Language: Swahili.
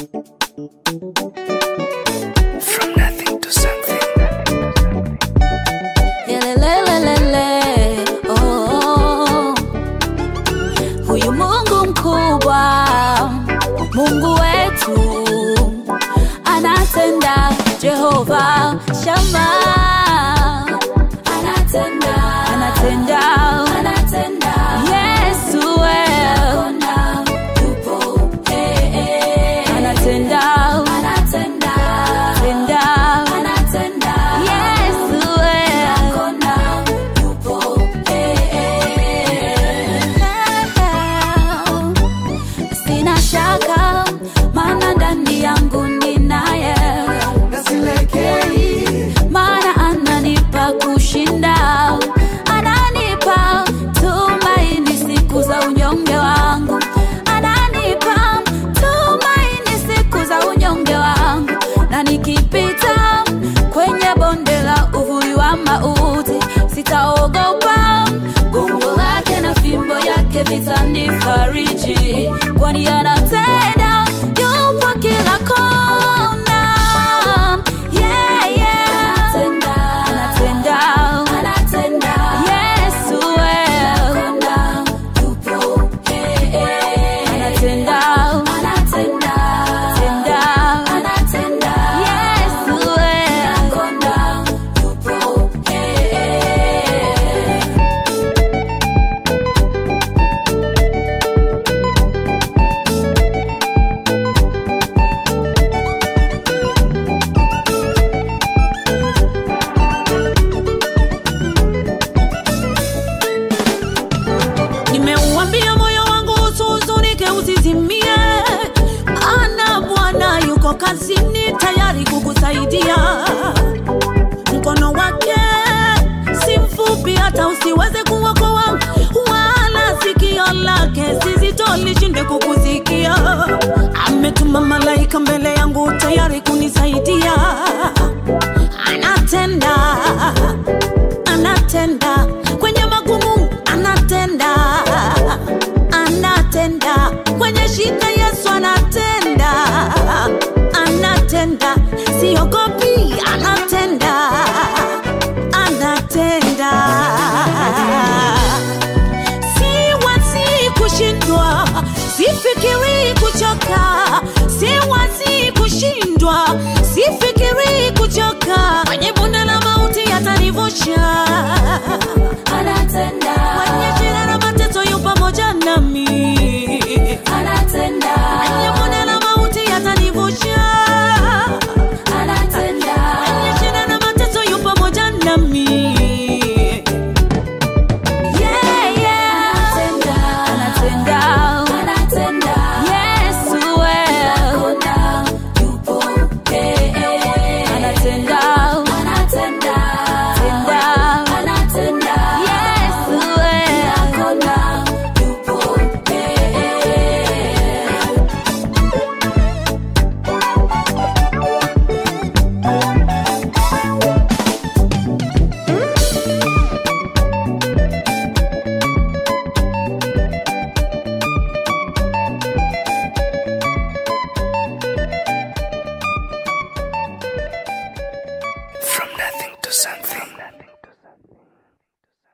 From nothing to something. Yelelelelele, oh. Huyu Mungu mkubwa, Mungu wetu anatenda. Jehova Shama anatenda, anatenda, anatenda. Yesu wewe anatenda, anatenda, anatenda. Yesu wewe Sina shaka maana ndani yangu ninaye, maana ananipa kushinda, ananipa tumaini siku za unyonge wangu, ananipa tumaini siku za unyonge wangu, na nikipita kwenye bonde la uvuli wa mauti sitaogopa, gongo lake na fimbo yake vitanifariji, kwani anatenda, yupo kila kona. Yeah, yeah. Anatenda. Yesu wewe. Anatenda. Anatenda. Yesu wewe. Nimeuambia moyo wangu usihuzunike, usizimie, ana Bwana yuko kazini tayari kukusaidia. Mkono wake si mfupi hata usiweze kuokoa, wala sikio lake si zito lishinde kukusikia. Ametuma malaika mbele yangu tayari